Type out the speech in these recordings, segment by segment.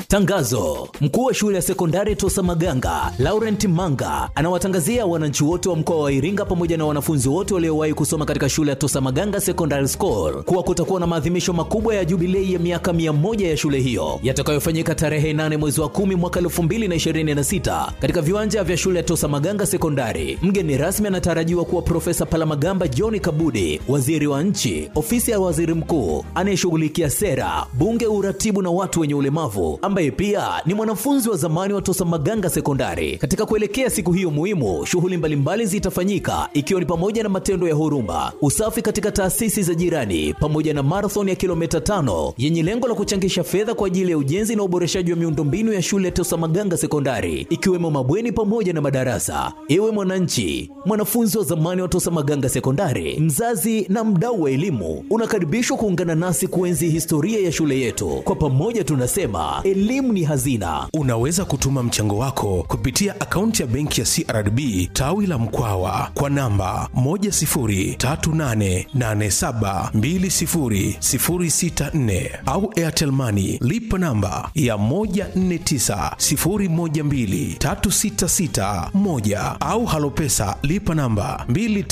Tangazo: mkuu wa shule ya sekondari Tosa Maganga Laurent Manga anawatangazia wananchi wote wa mkoa wa Iringa pamoja na wanafunzi wote waliowahi kusoma katika shule ya Tosa Maganga Secondary School kuwa kutakuwa na maadhimisho makubwa ya jubilei ya miaka mia moja ya shule hiyo yatakayofanyika tarehe 8 mwezi wa 10 mwaka 2026 katika viwanja vya shule ya Tosa Maganga Sekondari. Mgeni rasmi anatarajiwa kuwa Profesa Palamagamba John Kabudi, waziri wa nchi, ofisi ya waziri mkuu anayeshughulikia sera, bunge, uratibu na watu wenye ulemavu, ambaye pia ni mwanafunzi wa zamani wa Tosa Maganga Sekondari. Katika kuelekea siku hiyo muhimu, shughuli mbalimbali zitafanyika ikiwa ni pamoja na matendo ya huruma, usafi katika taasisi za jirani, pamoja na marathon ya kilomita tano yenye lengo la kuchangisha fedha kwa ajili ya ujenzi na uboreshaji wa miundombinu ya shule ya Tosa Maganga Sekondari, ikiwemo mabweni pamoja na madarasa. Ewe mwananchi, mwanafunzi wa zamani wa Tosa Maganga Sekondari, mzazi na mdau wa elimu, unakaribishwa kuungana nasi kuenzi historia ya shule yetu. Kwa pamoja tunasema elimu ni hazina. Unaweza kutuma mchango wako kupitia akaunti ya benki ya CRDB tawi la Mkwawa kwa namba 10388720064 au Airtel Money lipa namba ya 1490123661 au Halopesa lipa namba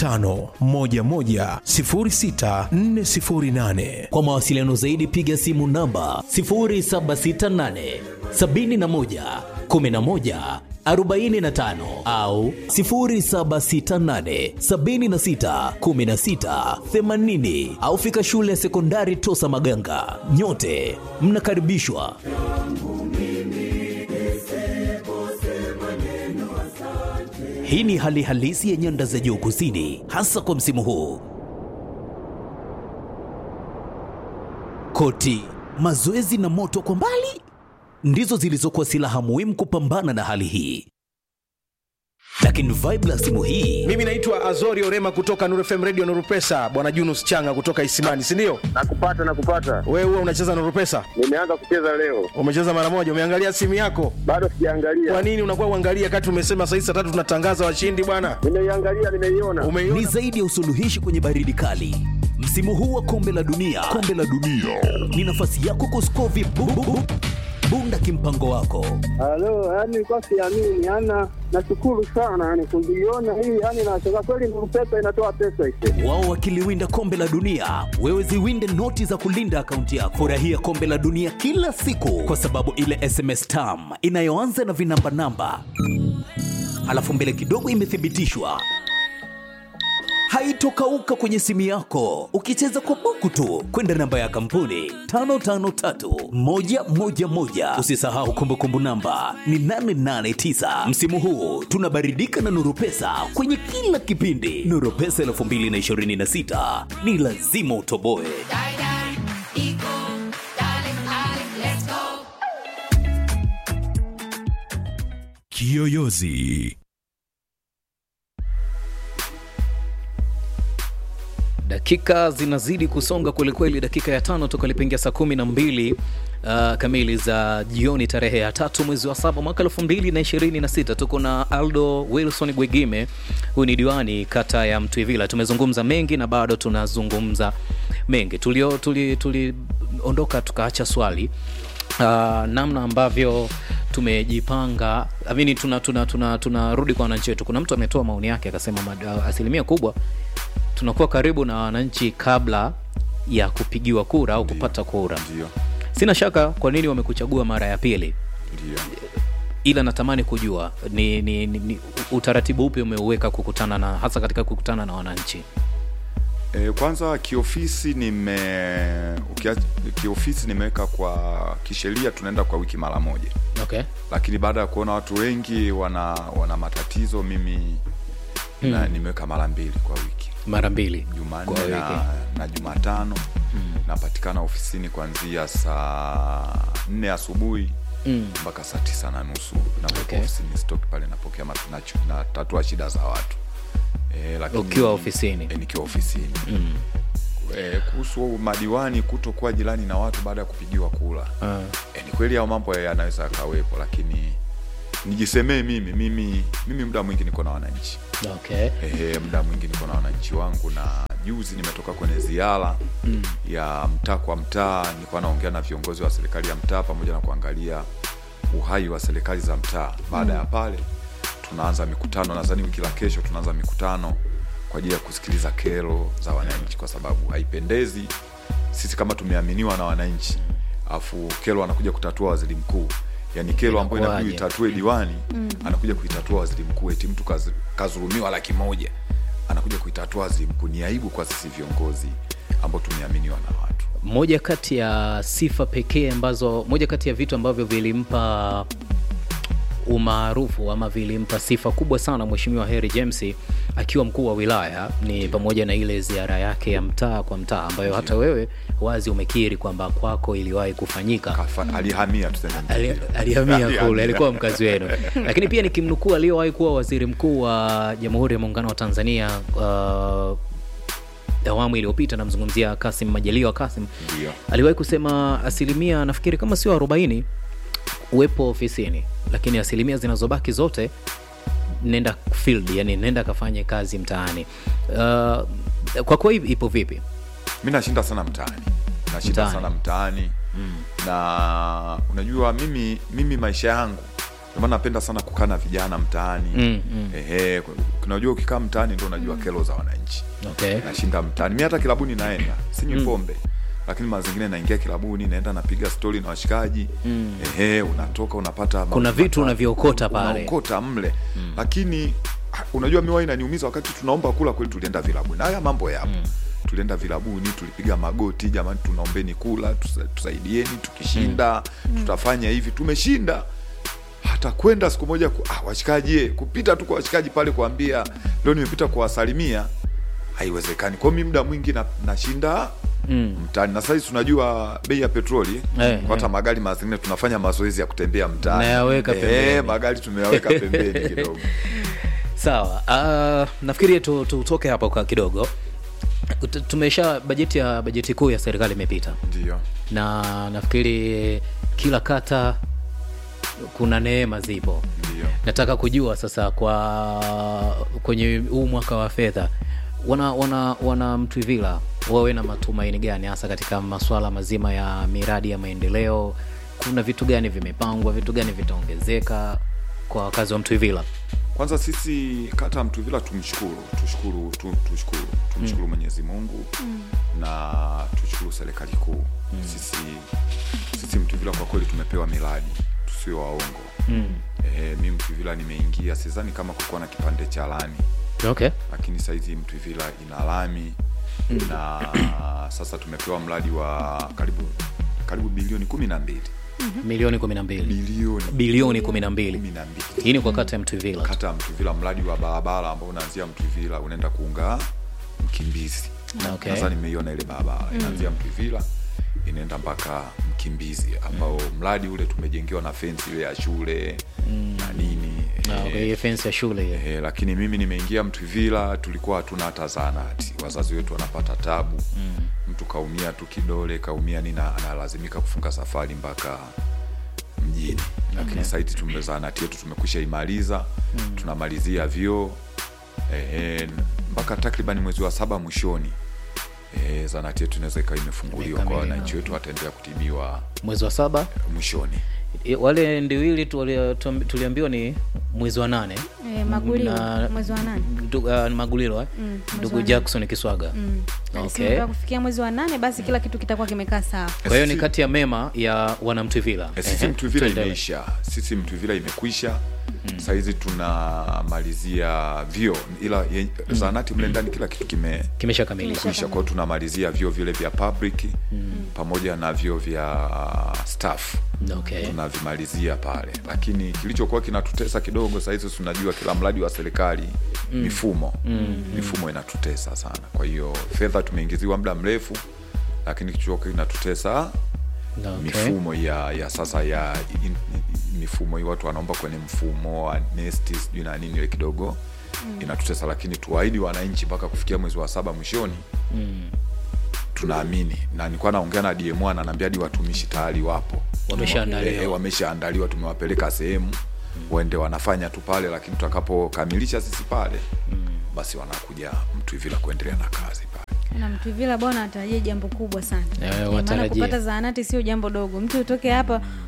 25110648. Kwa mawasiliano zaidi piga simu namba 0768 71 11 45 au 0768 76 16 80 au fika shule ya sekondari Tosa Maganga. Nyote mnakaribishwa. Hii ni hali halisi ya nyanda za juu kusini, hasa kwa msimu huu. Koti, mazoezi na moto kwa mbali ndizo zilizokuwa silaha muhimu kupambana na hali hii, lakini vibe la simu hii Mimi naitwa Azori Orema kutoka Nuru FM Radio Nuru Pesa, bwana Junus Changa kutoka Isimani, si ndio? Nakupata, nakupata. Wewe huwa unacheza Nuru Pesa? Nimeanza kucheza leo, Umecheza mara moja? Umeangalia simu yako? bado Kwa sijaangalia. nini unakuwa uangalia kati umesema saa hizi saa tatu tunatangaza washindi bwana? Nimeiangalia, nimeiona. ni Umeiona? zaidi ya usuluhishi kwenye baridi kali. Msimu huu wa kombe la dunia, kombe la dunia ni nafasi yako kusko vibu bunda kimpango wako. Halo, yani nilikuwa siamini, yani nashukuru sana yani kuiona hii, yani nashangaa kweli, Nuru Pesa inatoa pesa ise. Wao wakiliwinda kombe la dunia, wewe ziwinde noti za kulinda akaunti yako. Furahia kombe la dunia kila siku, kwa sababu ile SMS tam inayoanza na vinamba namba alafu mbele kidogo imethibitishwa haitokauka kwenye simu yako ukicheza kwa buku tu kwenda namba ya kampuni 553111 usisahau kumbukumbu namba ni 889 msimu huu tunabaridika na nuru pesa kwenye kila kipindi nuru pesa 2026 ni lazima utoboe Die, die, equal, darling, darling, let's go. Kiyoyozi. dakika zinazidi kusonga kwelikweli dakika ya tano toka lipiingia saa kumi na mbili uh, kamili za jioni tarehe ya tatu mwezi wa saba mwaka elfu mbili na ishirini na sita tuko na aldo wilson gwegime huyu ni diwani kata ya mtwivila tumezungumza mengi na bado tunazungumza mengi tuliondoka tuli, tuli ondoka tukaacha swali uh, namna ambavyo tumejipanga amini tunarudi tuna, tuna, tuna, tuna kwa wananchi wetu kuna mtu ametoa maoni yake akasema mad- asilimia kubwa tunakuwa karibu na wananchi kabla ya kupigiwa kura au kupata kura Ndio, sina shaka kwa nini wamekuchagua mara ya pili ndio. ila natamani kujua ni, ni, ni, ni utaratibu upi umeuweka kukutana na hasa katika kukutana na wananchi E, kwanza kiofisi nime ukia, kiofisi nimeweka kwa kisheria tunaenda kwa wiki mara moja, okay. lakini baada ya kuona watu wengi wana wana matatizo mimi na, nimeweka mara mbili kwa wiki mara mbili kwa Jumanne wiki. na, na Jumatano napatikana ofisini kuanzia saa nne asubuhi Mm. mpaka saa tisa na nusu nakuwepo Okay. ofisini stock pale napokea mat- nachu- natatua shida za watu e, lakini, Ukiwa ofisini? e, nikiwa ofisini Mm. e, kuhusu madiwani kutokuwa jirani na watu baada ya kupigiwa kura Ah. e, ni kweli hao mambo yanaweza yakawepo lakini nijisemee mimi mimi mimi muda mwingi niko na wananchi okay. Ehe, muda mwingi niko na wananchi wangu na juzi nimetoka kwenye ziara mm. ya mtaa kwa mtaa nilikuwa naongea na viongozi wa serikali ya mtaa pamoja na kuangalia uhai wa serikali za mtaa baada ya pale tunaanza mikutano nadhani wiki la kesho tunaanza mikutano kwa ajili ya kusikiliza kero za wananchi kwa sababu haipendezi sisi kama tumeaminiwa na wananchi afu kero anakuja kutatua waziri mkuu yani kero ambayo inabidi Inakuwaje? itatue diwani anakuja kuitatua waziri mkuu eti mtu kazi- kazulumiwa laki moja anakuja kuitatua waziri mkuu ni aibu kwa sisi viongozi ambao tumeaminiwa na watu moja kati ya sifa pekee ambazo moja kati ya vitu ambavyo vilimpa umaarufu ama vilimpa sifa kubwa sana mheshimiwa Harry James akiwa mkuu wa wilaya ni pamoja na ile ziara yake ya mtaa kwa mtaa ambayo hata wewe wazi umekiri kwamba kwako iliwahi kufanyika Kafa, alihamia tuseme Ali- hivyo. alihamia kule alikuwa mkazi wenu lakini pia nikimnukuu aliyowahi kuwa waziri mkuu wa jamhuri ya muungano wa tanzania uh, awamu iliyopita namzungumzia kasim majaliwa kasim Ndio. aliwahi kusema asilimia nafikiri kama sio 40 uwepo ofisini lakini asilimia zinazobaki zote nenda field yani nenda kafanye kazi mtaani uh, kwa kwa ipo vipi mi nashinda sana mtaani nashinda Mtaani. sana mtaani na unajua mimi mimi maisha yangu ndio maana napenda sana kukaa na vijana mtaani Mm, mm. Ehe, unajua ukikaa mtaani ndo unajua kero za wananchi okay. nashinda mtaani mi hata kilabuni naenda sinywi pombe lakini mara zingine naingia kilabuni naenda napiga stori na washikaji ehe unatoka unapata Kuna mambo vitu matatu, unaviokota pale. unaokota mle lakini ah, unajua miwa inaniumiza wakati tunaomba kula kweli tulienda vilabuni na haya mambo yapo tulienda vilabuni tulipiga magoti jamani tunaombeni kula tusa, tusaidieni tukishinda tutafanya hivi tumeshinda hata kwenda siku moja ku, ah, washikaji eh, kupita tu kwa washikaji pale kuambia leo nimepita kuwasalimia haiwezekani kwao mi muda mwingi na, nashinda Mm. mtaani na saizi tunajua bei ya petroli Eh, kwa hata magari mara zingine tunafanya mazoezi ya kutembea mtaani Nayaweka Eh, pembeni. magari tumeyaweka pembeni kidogo sawa uh, nafikiri tu- tutoke hapo kwa kidogo T- tumesha bajeti ya bajeti kuu ya serikali imepita ndio na nafikiri kila kata kuna neema zipo ndio nataka kujua sasa kwa kwenye huu mwaka wa fedha wana wana wana mtwivila wawe na matumaini gani hasa katika masuala mazima ya miradi ya maendeleo kuna vitu gani vimepangwa vitu gani vitaongezeka kwa wakazi wa mtwivila kwanza sisi kata ya mtuvila tumshukuru tushukuru tu, tushukuru tumshukuru mwenyezi mungu na tushukuru serikali kuu sisi sisi mtuvila kwa kweli tumepewa miradi tusio waongo mm. e, mi mtuvila nimeingia sidhani kama kulikuwa na kipande cha lami okay lakini saizi mtuvila ina lami na sasa tumepewa mradi wa karibu karibu bilioni kumi na mbili milioni kumi na mbili bilioni bilioni kumi na mbili kumi na mbili hii ni kwa kata ya mtwivila tu. kata ya Mtuvila, mradi wa barabara ambao unaanzia Mtuvila unaenda kuunga Mkimbizi. Okay. Sasa nimeiona ile barabara inaanzia Mtuvila inaenda mpaka Mkimbizi, ambao mradi ule tumejengewa na fensi ile ya shule na nini Na, eh, okay, hiyo fensi ya shule hiyo Eh, lakini mimi nimeingia Mtuvila, tulikuwa hatuna hata zahanati, wazazi wetu wanapata tabu mm. Mtu kaumia tu kidole kaumia nini, na- analazimika kufunga safari mpaka mjini, lakini Okay. saiti tume zahanati yetu tumekwisha imaliza mm. tunamalizia vyoo eh, mpaka takriban mwezi wa saba mwishoni eh, zahanati yetu inaweza ikawa imefunguliwa kwa Imekamilika. wananchi wetu, wataendelea kutibiwa mwezi wa saba mwishoni. I- wale ndiwili tulia- tuam- tuliambiwa ni mwezi wa nane Eh, Magulilo, Na- mwezi wa nane. Ndu- uh, magulilo eh? Mm, mwezi ndugu wa nane. jackson kiswaga Mm. Okay. Alisema mpaka kufikia mwezi wa nane basi kila kitu kitakuwa kimekaa sawa kwa hiyo ni Sisi- kati ya mema ya wanamtwivila Eh, sisi Ehe, mtuvila tuendelee. imeisha sisi mtuvila imekwisha mm. sahizi tunamalizia vyo ila ye- zahanati mle ndani kila kitu kime kimeshakamilika kwisha kwao tunamalizia vyo vile vya public mm. pamoja na vyo vya staff okay. tunavimalizia pale lakini kilichokuwa kinatutesa kidogo sahizi tunajua kila mradi wa serikali mm. mifumo mm. mifumo inatutesa sana kwa hiyo fedha tumeingiziwa muda mrefu lakini kilichokuwa kinatutesa Okay. mifumo ya ya sasa ya in, in, mifumo hii watu wanaomba kwenye mfumo wa nesti sijui na nini ile kidogo mm. inatutesa lakini tuwaahidi wananchi mpaka kufikia mwezi wa saba mwishoni Mm. tunaamini na nilikuwa naongea na dm ananiambia hadi watumishi tayari wapo Wameshaandaliwa. Eh, wameshaandaliwa tumewapeleka sehemu waende wanafanya tu pale lakini tutakapokamilisha sisi pale basi wanakuja mtwivila kuendelea na kazi pale na mtuvila bwana atarajia jambo kubwa sana Eh, Eh, maana watarajia. kupata zahanati sio jambo dogo mtu utoke hapa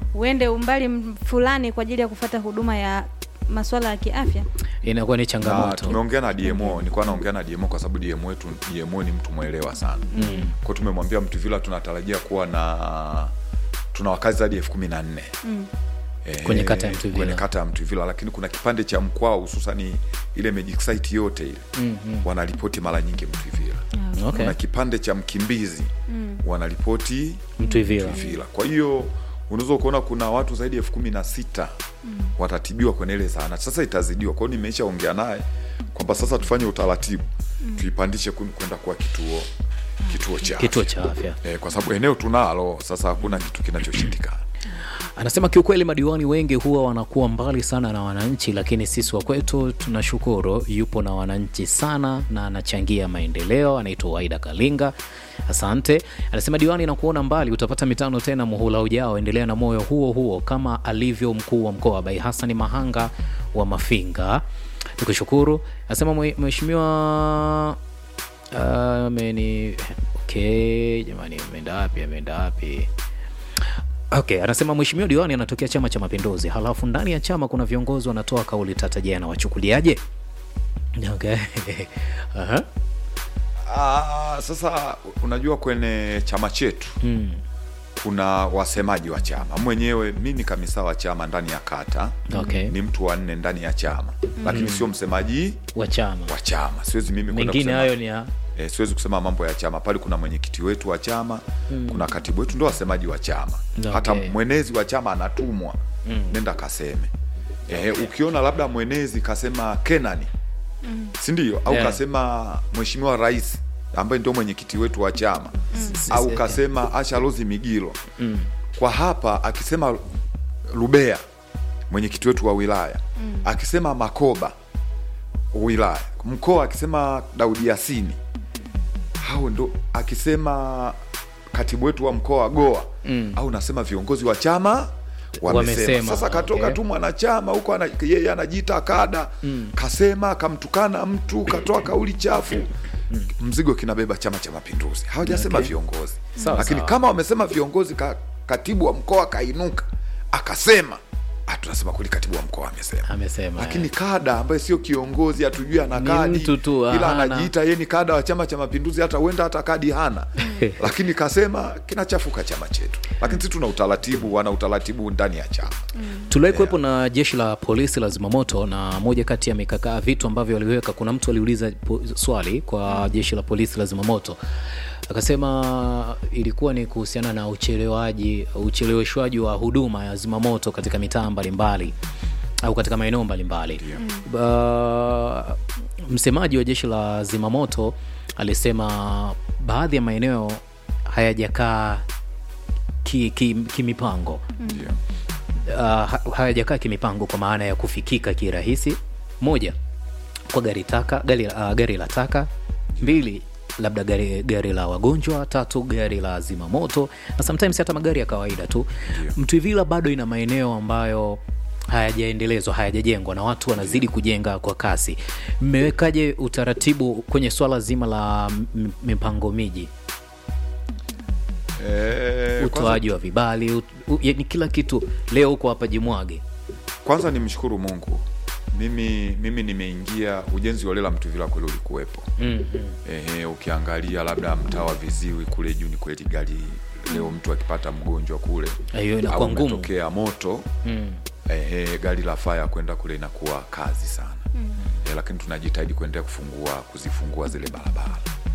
uende umbali m- fulani kwa ajili ya kufata huduma ya masuala ya kiafya inakuwa ni na changamoto tumeongea na dmo nilikuwa naongea na dmo kwa sababu dmo wetu dmo ni mtu mwelewa sana mm. kwao tumemwambia mtuvila tunatarajia kuwa na tuna wakazi zaidi ya elfu kumi na nne Eh, Kwenye kata ya Mtuvila. kwenye kata ya Mtuvila, lakini kuna kipande cha mkwao hususani ile magic site yote ile mm-hmm. wanaripoti mara nyingi Mtuvila. okay. Kuna kipande cha Mkimbizi mm. wanaripoti Mtuvila. Mtuvila. Kwa hiyo unaweza kuona kuna watu zaidi ya elfu kumi na sita watatibiwa kwenye ile zahanati. Sasa itazidiwa, kwa hiyo nimeishaongea naye kwamba sasa tufanye utaratibu tuipandishe kun- kwenda kuwa kituo kituo cha kituo afya. cha afya Eh, kwa sababu eneo tunalo sasa, hakuna kitu kinachoshindikana. anasema kiukweli madiwani wengi huwa wanakuwa mbali sana na wananchi lakini sisi wa kwetu tunashukuru yupo na wananchi sana na anachangia maendeleo anaitwa waida kalinga asante anasema diwani nakuona mbali utapata mitano tena muhula ujao endelea na moyo huo huo kama alivyo mkuu wa mkoa bai hasani mahanga wa mafinga tukushukuru anasema mwe- mheshimiwa Ah, ameni okay jamani ameenda wapi ameenda wapi okay anasema mheshimiwa diwani anatokea chama cha mapinduzi halafu ndani ya chama kuna viongozi wanatoa kauli tata je anawachukuliaje okay. Aha. Ah, sasa unajua kwenye chama chetu Mm. kuna wasemaji wa chama mwenyewe mi ni kamisa wa chama ndani ya kata Okay. ni mtu wa nne ndani ya chama lakini sio msemaji wa chama wa chama siwezi mimi kwenda mengine kusema- hayo ni ya eh, siwezi kusema mambo ya chama pale kuna mwenyekiti wetu wa chama kuna katibu wetu ndo wasemaji wa chama Okay. hata mwenezi wa chama anatumwa nenda kaseme eh, ukiona labda mwenezi kasema kenani sindio au Yeah. kasema mheshimiwa rais ambaye ndio mwenyekiti wetu wa chama au kasema asha rozi migilo kwa hapa akisema rubea mwenyekiti wetu wa wilaya akisema makoba wilaya mkoa akisema daudi yasini hao ndo akisema katibu wetu wa mkoa wa goa mm. au nasema viongozi wa chama wamesema, Wamesema, sasa katoka okay. tu mwanachama huko ana, yeye anajiita kada mm. kasema kamtukana mtu katoa kauli chafu mzigo kinabeba chama cha mapinduzi hawajasema Okay. viongozi Sawa, lakini sawa. kama wamesema viongozi ka, katibu wa mkoa kainuka akasema ah, tunasema kweli katibu wa mkoa amesema amesema lakini kada ambaye sio kiongozi hatujui ana Ni kadi mtu tu, ila hana. anajiita yeye ni kada wa chama cha mapinduzi hata huenda hata kadi hana lakini kasema kinachafuka chama chetu lakini sisi tuna utaratibu wana utaratibu ndani ya chama tuliwahi kuwepo na jeshi la polisi la zimamoto na moja kati ya mikakaa vitu ambavyo waliweka kuna mtu aliuliza po- swali kwa jeshi la polisi la zimamoto akasema ilikuwa ni kuhusiana na uchelewaji ucheleweshwaji wa huduma ya zimamoto katika mitaa mbalimbali au katika maeneo mbalimbali uh, msemaji wa jeshi la zimamoto alisema baadhi ya maeneo hayajakaa kimipango ki, ki kimipango ndio uh, ha- hayajakaa kimipango kwa maana ya kufikika kirahisi moja kwa gari taka gari, uh, gari la taka mbili labda gari, gari la wagonjwa tatu gari la zimamoto na sometimes hata magari ya kawaida tu mtwivila bado ina maeneo ambayo hayajaendelezwa hayajajengwa na watu wanazidi kujenga kwa kasi mmewekaje utaratibu kwenye swala zima la m- mipango miji Eh, kwanza, utoaji wa vibali ut, u, yani kila kitu leo huko hapa jimwage kwanza nimshukuru mungu mimi mimi nimeingia ujenzi wa lela mtuvila kweli ulikuwepo Ehe, ukiangalia labda mtaa wa viziwi kule juu ni kweli gari leo mtu akipata mgonjwa kule hiyo inakuwa au ngumu umetokea moto mm. ehe, gari la faya kwenda kule inakuwa kazi sana mm. e, lakini tunajitahidi kuendelea kufungua kuzifungua zile barabara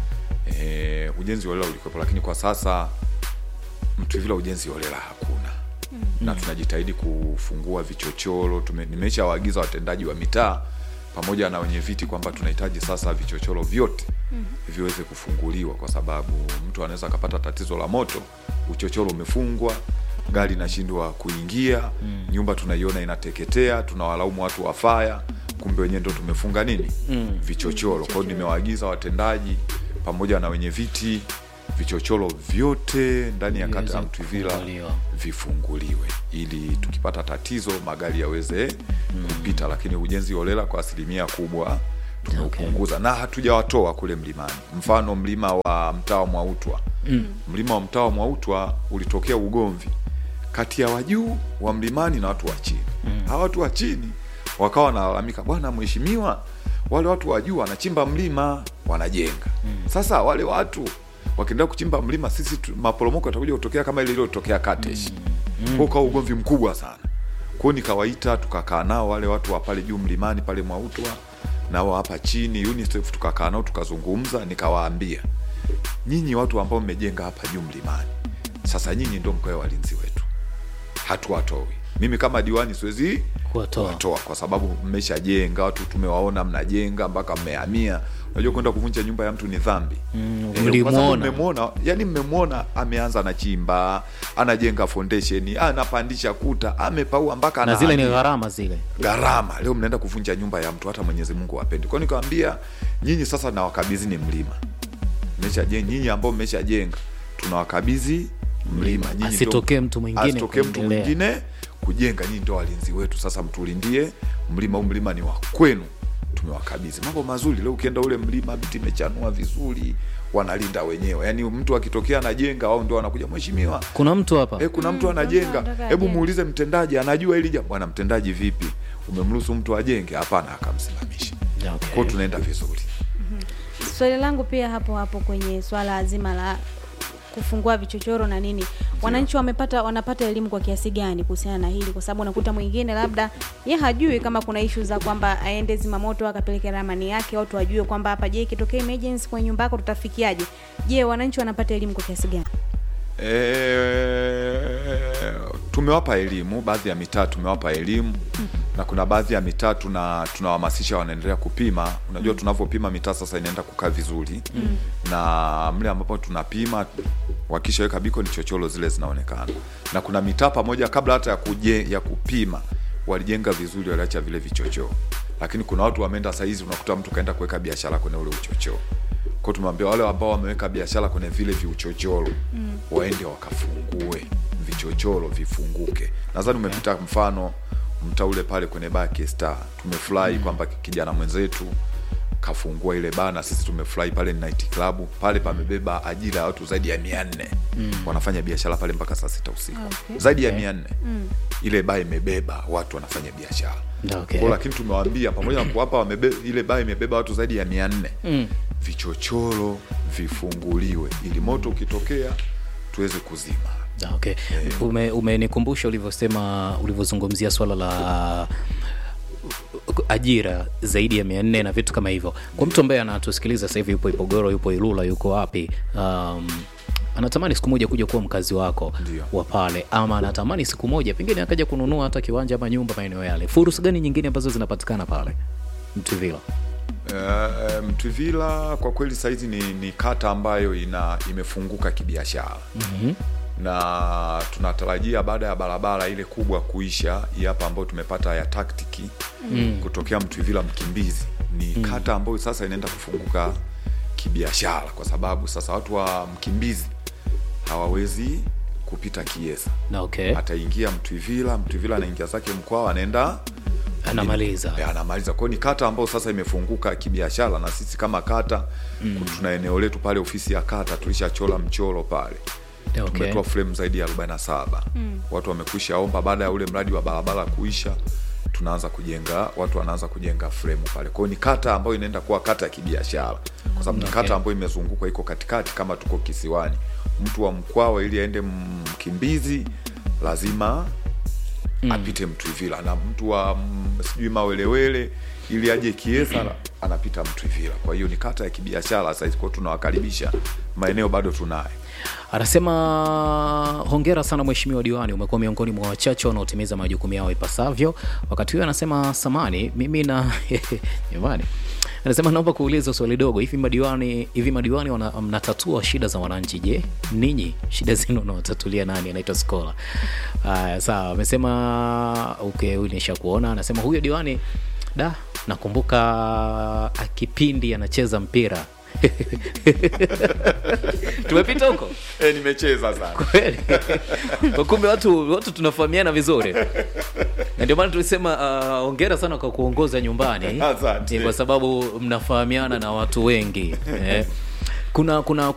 e, ujenzi holela ulikuwepo lakini kwa sasa mtuvila ujenzi holela hakuna mm. na tunajitahidi kufungua vichochoro Tume- nimeshawaagiza watendaji wa mitaa pamoja na wenye viti kwamba tunahitaji sasa vichochoro vyote mm. viweze kufunguliwa kwa sababu mtu anaweza akapata tatizo la moto uchochoro umefungwa gari inashindwa kuingia mm. nyumba tunaiona inateketea tunawalaumu watu wa faya kumbe wenyewe ndo tumefunga nini mm. vichochoro kwa hiyo nimewaagiza watendaji pamoja na wenye viti vichochoro vyote ndani ya kata ya Viweze mtwivila kufunguliwa. vifunguliwe ili tukipata tatizo magari yaweze kupita lakini ujenzi holela kwa asilimia kubwa tumeupunguza na hatujawatoa kule mlimani mfano mlima wa mtaa wa mwautwa mm. mlima wa mtaa wa mwautwa ulitokea ugomvi kati ya wajuu wa mlimani na watu wa chini hawa watu wa chini wakawa wanalalamika bwana mheshimiwa wale watu wa juu wanachimba mlima wanajenga sasa wale watu wakiendelea kuchimba mlima sisi tu, maporomoko yatakuja kutokea kama ile iliyotokea katesh mm. kwa ukawa ugomvi mkubwa sana kwao nikawaita tukakaa nao wale watu wa pale juu mlimani pale mwautwa nao hapa chini UNICEF tukakaa nao tukazungumza nikawaambia nyinyi watu ambao mmejenga hapa juu mlimani sasa nyinyi ndio mkoe walinzi wetu hatuwatoi mimi kama diwani siwezi Kuwatoa. kuwatoa kwa sababu mmeshajenga watu tumewaona mnajenga mpaka mmehamia unajua kwenda kuvunja nyumba ya mtu ni dhambi Mm, Eh, mlimuona. kwa sababu mmemwona yani mmemwona ameanza anachimba anajenga foundation anapandisha kuta amepaua mpaka na zile ni anahamia gharama zile gharama leo mnaenda kuvunja nyumba ya mtu hata mwenyezi mungu apendi kwao nikawambia nyinyi sasa nawakabidhini mlima mmeshajenga nyinyi ambao mmeshajenga tunawakabidhi mlima Nyinyi ndio- Asitokee mtu mwingine asitokee mtu kuendelea. mwingine kujenga nyinyi ndio walinzi wetu sasa mtulindie mlima huu mlima ni wa kwenu tumewakabidhi mambo mazuri leo ukienda ule mlima miti imechanua vizuri wanalinda wenyewe yaani mtu akitokea anajenga wao ndio wanakuja mheshimiwa kuna mtu hapa e, kuna mtu Mm, anajenga mtu anataka hebu ajenge. muulize mtendaji anajua hili jambo bwana mtendaji vipi umemruhusu mtu ajenge hapana akamsimamisha Okay. kwao tunaenda vizuri swali langu pia hapo hapo kwenye swala zima la kufungua vichochoro na nini wananchi wamepata wanapata elimu kwa kiasi gani kuhusiana na hili kwa sababu unakuta mwingine labda ye hajui kama kuna ishu za kwamba aende zimamoto akapeleke ramani yake watu wajue kwamba hapa je ikitokea emergency kwenye nyumba yako tutafikiaje je wananchi wanapata elimu kwa kiasi gani e, tumewapa elimu baadhi ya mitaa tumewapa elimu na kuna baadhi ya mitaa tuna tunawahamasisha wanaendelea kupima unajua tunavyopima mitaa sasa inaenda kukaa vizuri na mle ambapo tunapima wakishaweka biko ni chocholo zile zinaonekana na kuna mitaa pamoja kabla hata ya, kuje, ya kupima walijenga vizuri waliacha vile vichochoo lakini kuna watu wameenda sahizi unakuta mtu kaenda kuweka biashara kwenye ule uchochoo kwa tumewambia wale ambao wameweka biashara kwenye vile viuchochoro mm. waende wakafungue vichochoro vifunguke nadhani umepita mfano mtaa ule pale kwenye baa K-Star tumefurahi mm. kwamba kijana mwenzetu kafungua ile baa na sisi tumefurahi pale ni night club pale pamebeba ajira ya watu zaidi ya mia nne mm. wanafanya biashara pale mpaka saa sita usiku Okay. zaidi ya mia nne mm. ile baa imebeba watu wanafanya biashara Okay. Kwa lakini tumewaambia pamoja na kuwapa wamebe, ile baa imebeba watu zaidi ya mia nne Mm. vichochoro vifunguliwe ili moto ukitokea tuweze kuzima Ah, okay. Ume, umenikumbusha ulivyosema ulivyozungumzia swala la ajira zaidi ya mia nne na vitu kama hivyo kwa mtu ambaye anatusikiliza sasa hivi yupo ipogoro yupo ilula yuko wapi um, anatamani siku moja kuja kuwa mkazi wako Ndio. wa pale ama anatamani siku moja pengine akaja kununua hata kiwanja ama nyumba maeneo yale fursa gani nyingine ambazo zinapatikana pale mtuvila Uh, Mtwivila kwa kweli sahizi ni, ni kata ambayo ina imefunguka kibiashara mm-hmm. na tunatarajia baada ya barabara ile kubwa kuisha hii hapa ambayo tumepata ya taktiki mm. kutokea Mtwivila Mkimbizi ni mm. kata ambayo sasa inaenda kufunguka kibiashara kwa sababu sasa watu wa Mkimbizi hawawezi kupita Kiesa na okay. ataingia Mtwivila, Mtwivila anaingia zake Mkwawa, anaenda anamaliza ya, anamaliza kwao. Ni kata ambayo sasa imefunguka kibiashara, na sisi kama kata mm. tuna eneo letu pale, ofisi ya kata tulishachola mchoro pale okay. tumetoa frame zaidi ya 47 mm. watu wamekwisha omba. Baada ya ule mradi wa barabara kuisha, tunaanza kujenga, watu wanaanza kujenga frame pale. Kwa hiyo ni kata ambayo inaenda kuwa kata ya kibiashara, kwa sababu ni Okay. kata ambayo imezungukwa, iko katikati, kama tuko kisiwani. Mtu wa Mkwawa ili aende Mkimbizi lazima mm. apite Mtwivila, na mtu wa mm, sijui Mawelewele ili aje Kiesa anapita Mtwivila. Kwa hiyo ni kata ya kibiashara sasa, kwa hiyo tunawakaribisha, maeneo bado tunayo. anasema hongera sana mheshimiwa diwani umekuwa miongoni mwa wachache wanaotimiza majukumu yao ipasavyo wakati huyo anasema samani mimi na jamani anasema naomba kuuliza swali dogo hivi madiwani hivi madiwani wana, mnatatua shida za wananchi je ninyi shida zenu unawatatulia nani anaitwa skola haya sawa amesema okay huyu nisha kuona anasema huyo diwani da nakumbuka kipindi anacheza mpira tumepita huko E, nimecheza sana kweli Kwa kumbe watu watu tunafahamiana vizuri na ndio maana tulisema uh, ongera sana kwa kuongoza nyumbani Asante. Ni kwa sababu mnafahamiana na watu wengi eh. kuna kuna